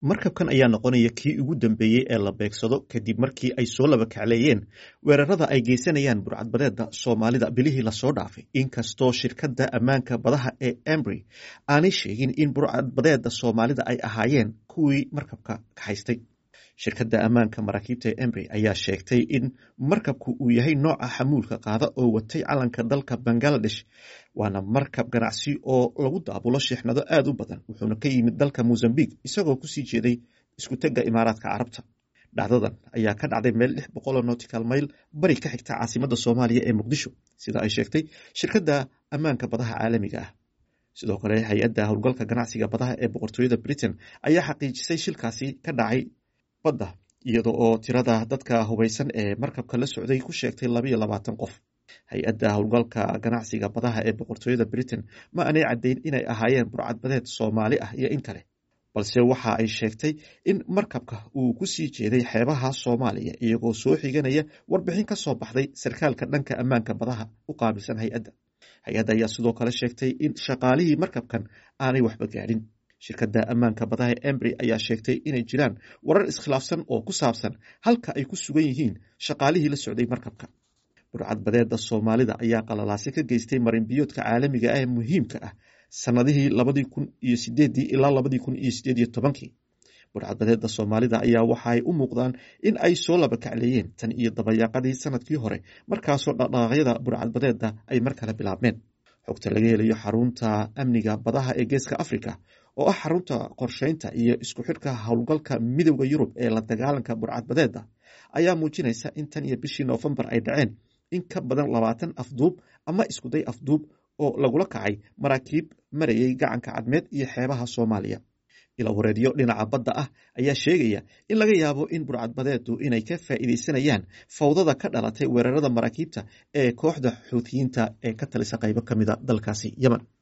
markabkan ayaa noqonaya kii ugu dambeeyey ee la beegsado kadib markii ay soo laba kacleeyeen weerarada ay geysanayaan burcadbadeeda soomaalida bilihii lasoo dhaafay inkastoo shirkadda ammaanka badaha ee embry aanay sheegin in burcadbadeeda soomaalida ay ahaayeen kuwii markabka kaxaystay shirkadda ammaanka maraakiibta ee embry ayaa sheegtay in markabku uu yahay nooca xamuulka qaada oo watay calanka dalka bangaladesh waana markab ganacsi oo lagu daabulo sheexnado aada u badan wuxuuna ka yimid dalka mozambique isagoo kusii jeeday iskutega imaaraadka carabta dhacdadan ayaa ka dhacday meel lix boqoloo nortical mail bari ka xigta caasimada soomaaliya ee muqdisho sida ay sheegtay shirkadda ammaanka badaha caalamiga ah sidoo kale hay-adda howlgalka ganacsiga badaha ee boqortooyada britain ayaa xaqiijisay shilkaasi ka dhacay badda iyada oo tirada dadka hubaysan ee markabka la socday ku sheegtay labayo labaatan qof hay-adda howlgalka ganacsiga badaha ee boqortooyada britain ma aanay caddayn inay ahaayeen burcadbadeed soomaali ah iyo in kale balse waxa ay sheegtay in markabka uu ku sii jeeday xeebaha soomaaliya iyagoo soo xiganaya warbixin ka soo baxday sarkaalka dhanka ammaanka badaha u qaabilsan hay-adda hay-adda ayaa sidoo kale sheegtay in shaqaalihii markabkan aanay waxba gaadhin shirkadda ammaanka badaha embry ayaa sheegtay inay jiraan warar iskhilaafsan oo ku saabsan halka ay ku sugan yihiin shaqaalihii la socday markabka burcadbadeeda soomaalida ayaa qalalaase ka geystay marinbiyoodka caalamiga ah ee muhiimka ah sanadihii labadii kun iyo sideedii ilaa labadii kun iyo sideed iyo tobankii burcadbadeeda soomaalida ayaa waxaay u muuqdaan in ay soo laba kacleeyeen tan iyo dabayaaqadii sanadkii hore markaasoo dhaqdhaqaaqyada burcadbadeeda ay mar kale bilaabmeen xogta laga helayo xarunta amniga badaha ee geeska africa oo ah xarunta qorsheynta iyo isku xidhka howlgalka midowda yurub ee la dagaalanka burcadbadeeda ayaa muujinaysa in tan iyo bishii noofembar ay dhaceen in ka badan labaatan afduub ama iskuday afduub oo lagula kacay maraakiib marayay gacanka cadmeed iyo xeebaha soomaaliya ilawareedyo dhinaca badda ah ayaa sheegaya in laga yaabo in burcadbadeedu inay ka faa'iidaysanayaan fawdada ka dhalatay weerarada maraakiibta ee kooxda xuutiyiinta ee ka talisa qaybo ka mida dalkaasi yemen